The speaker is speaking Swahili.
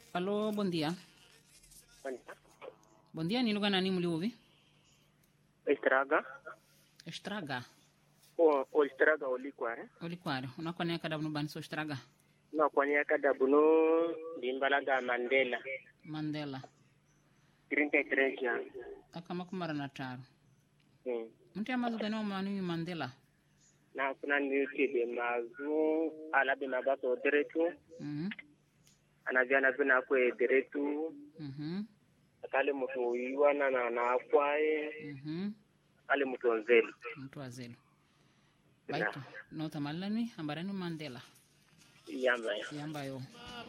Alô, bom dia. Bom dia, ni lugha nani mliuvi? Estraga. Estraga. O, o estraga olikware. Olikware. Unakwane kada bunu bani so estraga. Na kwanya kada bunu limbalaga Mandela. Mandela. 33 ya. Akama kumara na taro. Hmm. Mtu amazu gani wa mani Mandela? Na kuna niuti de mazu ala be mabaso deretu. Mhm. Anavya na bina kwe deretu. Mhm. Akale mtu yuana na na akwae. Mhm. Ale mtu onzeli. Mtu azelo. Baito. No tamalani ambarani Mandela. Yamba ya. Yamba yo.